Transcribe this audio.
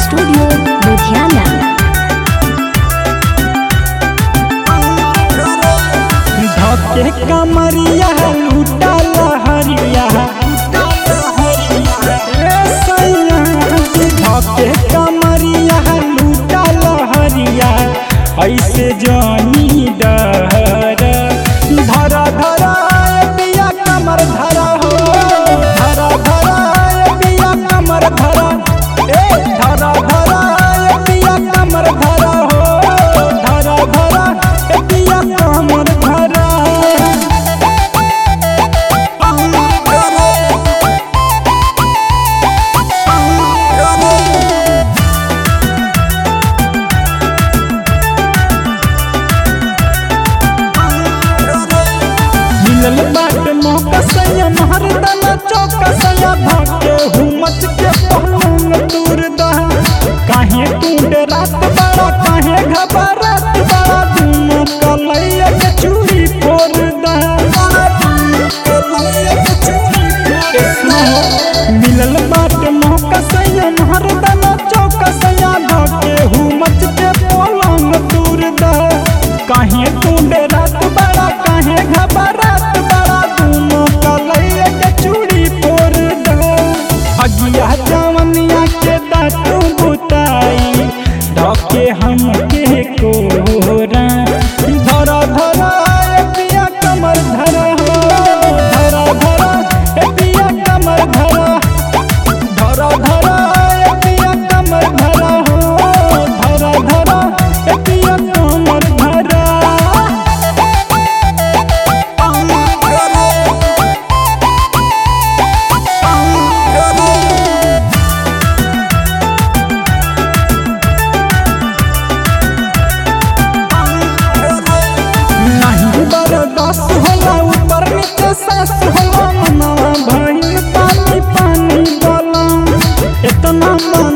Studio Ludhiana. धके कमरिया लूटा लहरिया ए सैया धके कमरिया लूटा लहरिया ऐसे जानी डर धरा धरा ए पिया कमर धरा हो धरा धरा ए पिया कमर धरा ए धरा धरा ए पिया कमर धरा हो धरा धरा ए पिया कमर धरा मिलल बाट मौका सैया महरदन चौक सैया धके हुमच के पहलंग दूर दह काहे टूट रात बड़ा काहे घबरात बड़ा दुनो कलैया के चूड़ी फोड़ दह मिलल बाट मौका सैया महरदन चौक सैया धके हुमच के पलंग दूर दह काहे टूट रात बड़ा काहे घबरात बड़ा दुनो कलैया के चूड़ी फोड़ दह अगिया जवनिया के दातू बुताई धके हम के कोरा धरा धरा ए पिया कमर धरा हो धरा धरा ए पिया कमर धरा धरा धरा ए पिया कमर धरा हो धरा धरा ए पिया कमर धरा नहीं बर्दाश्त होला ऊपर नीचे सांस होला मनवा भइल पानी पानी बोला इतना